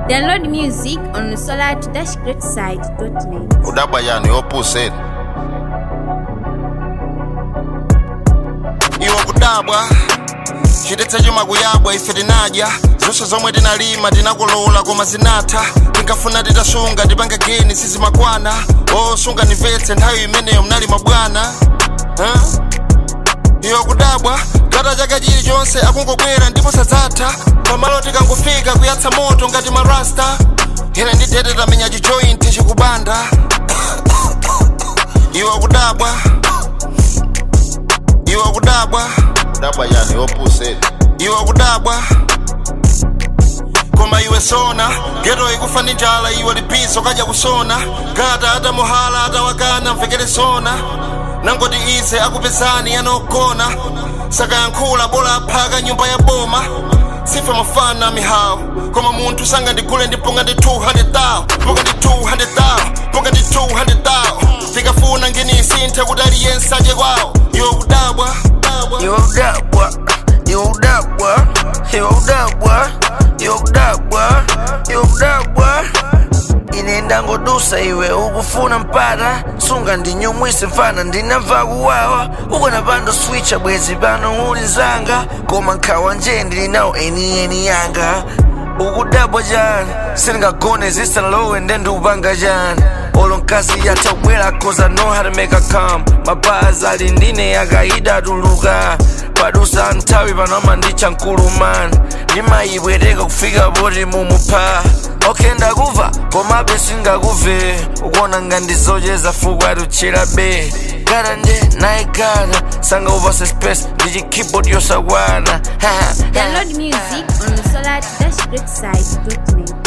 Download music on solar-greatside.net. udabwa yani opposite iwo kudabwa chidetsa chuma kuyabwa ife tinadya zonse zomwe tinalima tinakolola koma zinatha tinkafuna titasunga tipange geni sizimakwana osunga nimvetse nthawi imeneyo mnalima bwana huh? iyo kudabwa gata chaka chilichonse akungobwera ndipo sadzatha pamalo tikangofika kuyatsa moto ngati marasta ine ndidete tamenya chijointi chikubanda iwo kudabwa iwo kudabwa kudabwa yani opposite iwo kudabwa koma iwe sona geto ikufa ndi njala iwe lipiso kadya kusona gata atamuhala atawakana mvekere sona nangoti ise akupezani yanogona sakayankhula bola aphaka nyumba ya boma sife mafana mihawu koma munthu sanga ndigule ndiponga ndi 200,000 ponga ndi 200,000 ponga ndi 200,000 tikafuna nginisinthe kuti aliyense aje kwawo iwo kudabwa Yo udabwa, yo udabwa, yo udabwa, yo udabwa, yo udabwa ine ndangodusa iwe ukufuna mpata sunga ndinyumwise mfana ndinamva kuwawa ukanapanda switcha bwezi pano uli nzanga koma nkhawa nje ndili nawo enieni yanga ukudabwa chani sindingagone zisanalowe ndendupanga chani olo mkazi yatha kubwera cause I know how to make her come mapazi ali ndine yakaida tuluka padusa nthawi panoma ndicha mkulumani ndimayibwereka kufika poti mumupha okay ndakuva komabe singakuve ukuona ngandizocheza fuku atuchera be gata nde nayigata sanga upase space ndichi keyboard yosakwana Download music on solar-greatside.net.